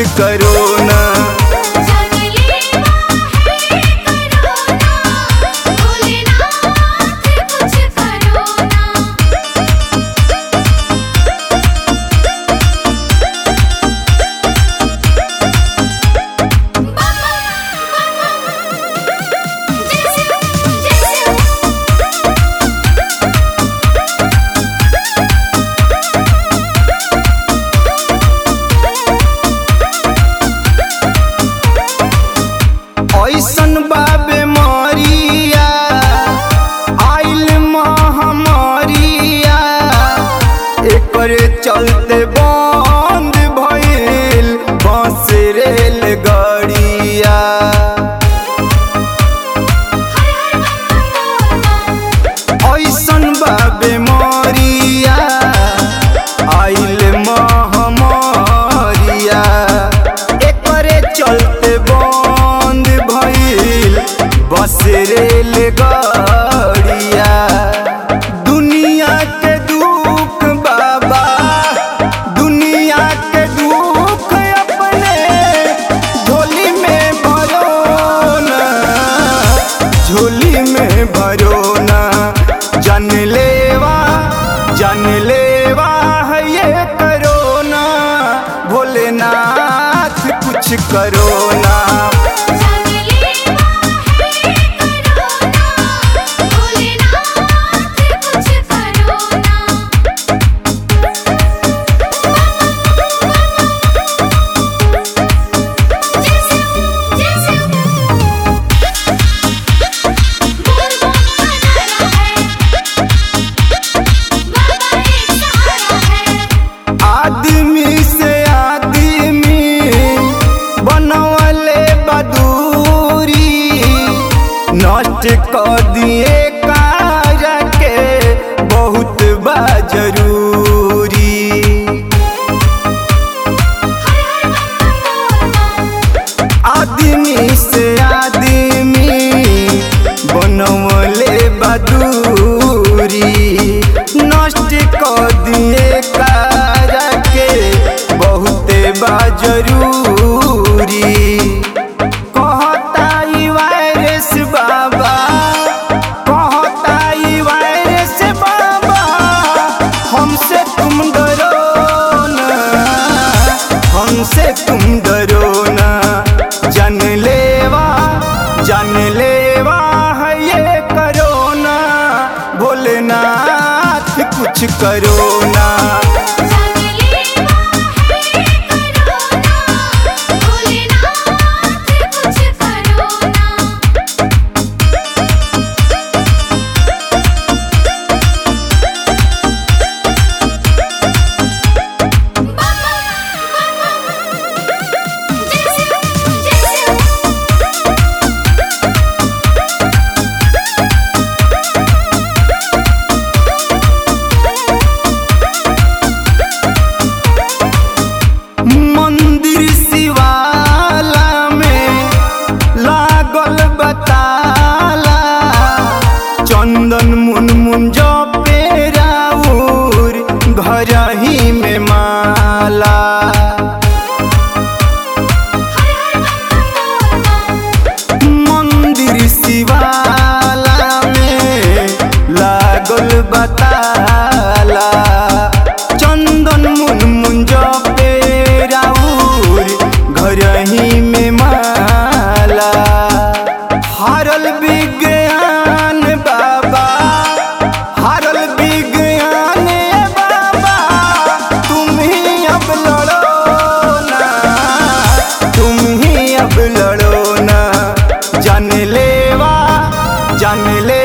करो ना जानलेवा है करोना भोलेनाथ कुछ करो ना जैसे जैसे ऐसन बाबे मरिया आइल महामारिया एकर चलते बंद भइल बस रेल गड़िया ऐसन बाबे मरिया आइल महामारिया एकरे चलते बंद भइल बस रेल गड़िया दुनिया के दुख बाबा दुनिया के दुख अपने झोली में भरो ना झोली में भरो ना जन लेवा जन लेवा है ये करो ना भोलेनाथ कुछ करो ना जानलेवा है करोना भोलेनाथ कुछ करो ना जैसे जैसे बोल बोल नारा है बाबा एक सहारा है आदमी से आदमी बनवले बदूरी नष्ट कर दिए काज के बहुत बा जरूरी आदमी से आदमी बनवले बदूरी नष्ट कर दिए काज के बहुते बा जरूरी कहता ई वायरस बाबा कहता ई वायरस बाबा हमसे तुम डरो ना हमसे तुम डरो ना जन लेवा जन लेवा है ये करो ना भोलेनाथ कुछ करो ना जानलेवा है करोना भोलेनाथ कुछ करो ना जैसे जैसे मंदिर शिवाला में लागल बताला चंदन मुन मुन जो पेराउर घर ही में माला मंदिर शिवाला में लागल बताला चंदन मुन मुन जो पेराउर घर ही में माला हारल विज्ञान बाबा हारल विज्ञान बाबा तुम ही अब लड़ो ना तुम ही अब लड़ो ना जान लेवा जान ले